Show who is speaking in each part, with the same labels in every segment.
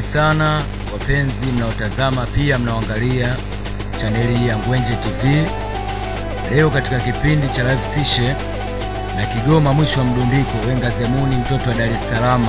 Speaker 1: sana wapenzi mnaotazama pia mnaoangalia chaneli hii ya Ngwenje TV. Leo katika kipindi cha live session na Kigoma mwisho wa mdundiko, Wenga Zemuni mtoto wa Dar es Salaam.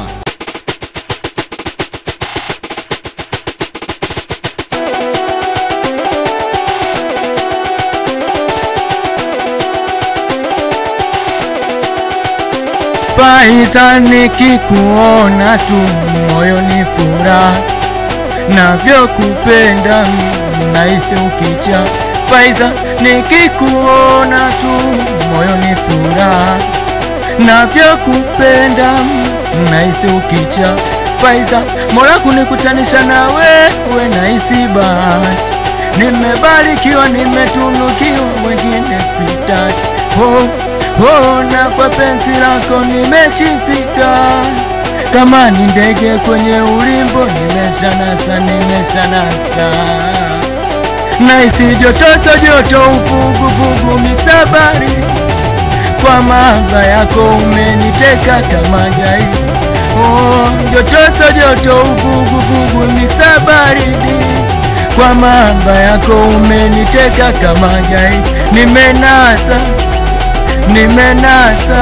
Speaker 1: Faiza, nikikuona tu moyo ni furaha, navyokupenda nahisi ukicha. Faiza, nikikuona tu moyo ni furaha, navyokupenda nahisi ukicha. Faiza, Mola kunikutanisha na wewe nahisi bahati, nimebarikiwa, nimetunukiwa, wengine sitaki. Oh, oh, na kwa penzi lako nimechizika, kama ni ndege kwenye ulimbo, nimeshanasa, nimeshanasa naisi jotoso joto uvuguvugu mitabari kwa mahaba yako umeniteka kama gai. Oh, jotoso joto uvuguvugu mitabaridi kwa mahaba yako umeniteka kama gai. Nimenasa, nimenasa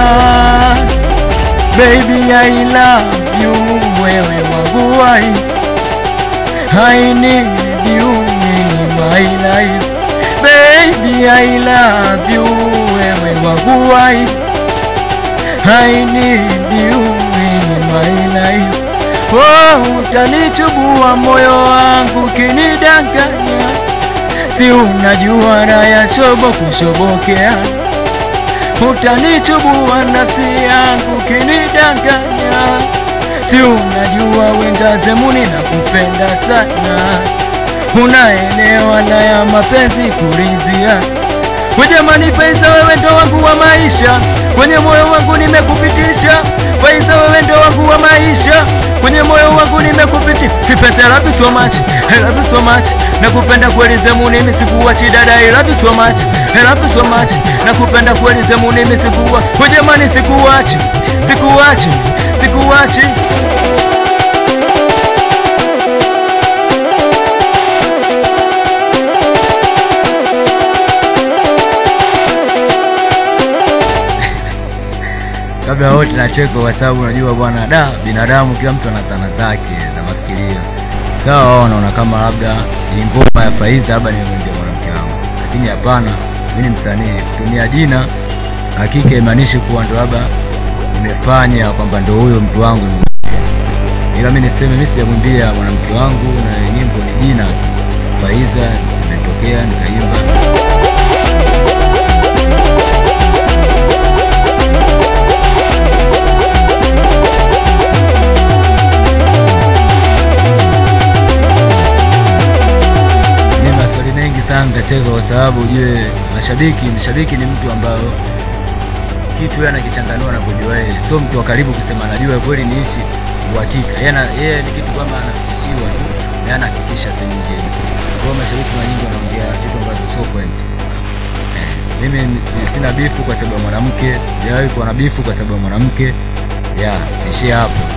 Speaker 1: baby I love you, wewe wangu wai I need you in my life baby I love you, wewe wangu wai I need you in my life. Oh, utanichubua moyo wangu kinidanganya, si unajua raha ya shobo kushobokea utanichubua nafsi yangu kinidanganya, si unajua Wenga Zemuni na kupenda sana, unaelewa la ya mapenzi kurizia. Jamani Faiza, wewe ndo wangu wa maisha, kwenye moyo wangu nimekupitisha. Faiza, wewe ndo wangu wa maisha, kwenye moyo wangu nimekupitisha. Kipenzi, I love you so much, I love you so much, nakupenda kweli Zemuni, mimi sikuachi dada, I love you so much, I love you so much, nakupenda kweli Zemuni, mimi sikuwa. Jamani, sikuachi, sikuachi, sikuachi. kabla wote nacheka kwa sababu unajua bwana, da binadamu kila mtu ana sana zake na mafikirio. Sawa, wao wanaona kama labda ni ngoma ya Faiza, labda nimwendea mwanamke wangu, lakini hapana, mimi ni msanii. Kutumia jina hakika imaanishi kuwa ndo labda nimefanya kwamba ndo huyo mtu wangu, ila mimi niseme mimi sijamwimbia mwanamke wangu, na nyimbo ni jina Faiza, nimetokea nikaimba sana nitacheka kwa sababu ujue mashabiki, mshabiki ni mtu ambayo kitu yeye anakichanganua na kujua yeye, sio mtu wa karibu kusema anajua kweli ni hichi uhakika. Yeye ni kitu kama anafikishiwa tu, yeye anahakikisha si nyingine. Kwa mashabiki mara nyingi wanaongea vitu ambavyo sio kweli. Mimi sina bifu kwa sababu ya mwanamke, sijawahi kuwa na bifu kwa sababu ya mwanamke. Ya, ishia hapo.